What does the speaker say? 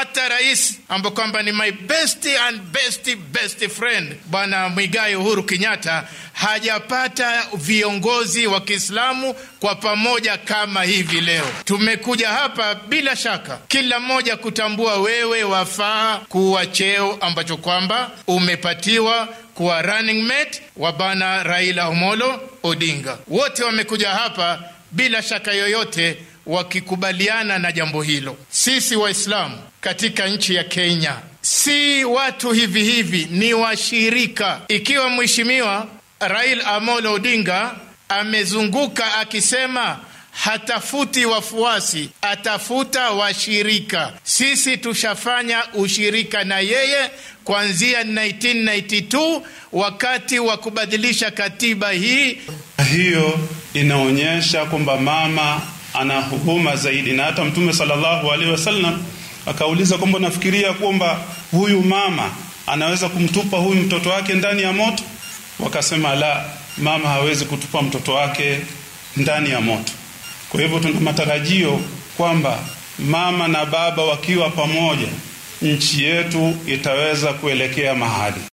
hata rais ambaye kwamba ni my best and best best friend bwana Mwigai Uhuru Kenyatta hajapata viongozi wa Kiislamu kwa pamoja kama hivi leo. Tumekuja hapa bila shaka, kila mmoja kutambua wewe wafaa kuwa cheo ambacho kwamba umepatiwa kuwa running mate wa bana Raila Omolo Odinga. Wote wamekuja hapa bila shaka yoyote wakikubaliana na jambo hilo. Sisi Waislamu katika nchi ya Kenya si watu hivi hivi, ni washirika. Ikiwa mheshimiwa Raila Amolo Odinga amezunguka akisema hatafuti wafuasi, atafuta washirika. Sisi tushafanya ushirika na yeye kuanzia 1992 wakati wa kubadilisha katiba hii. Hiyo inaonyesha kwamba mama ana huruma zaidi, na hata Mtume sallallahu alaihi wasallam akauliza kwamba nafikiria kwamba huyu mama anaweza kumtupa huyu mtoto wake ndani ya moto? Wakasema la, mama hawezi kutupa mtoto wake ndani ya moto. Kwa hivyo tuna matarajio kwamba mama na baba wakiwa pamoja, nchi yetu itaweza kuelekea mahali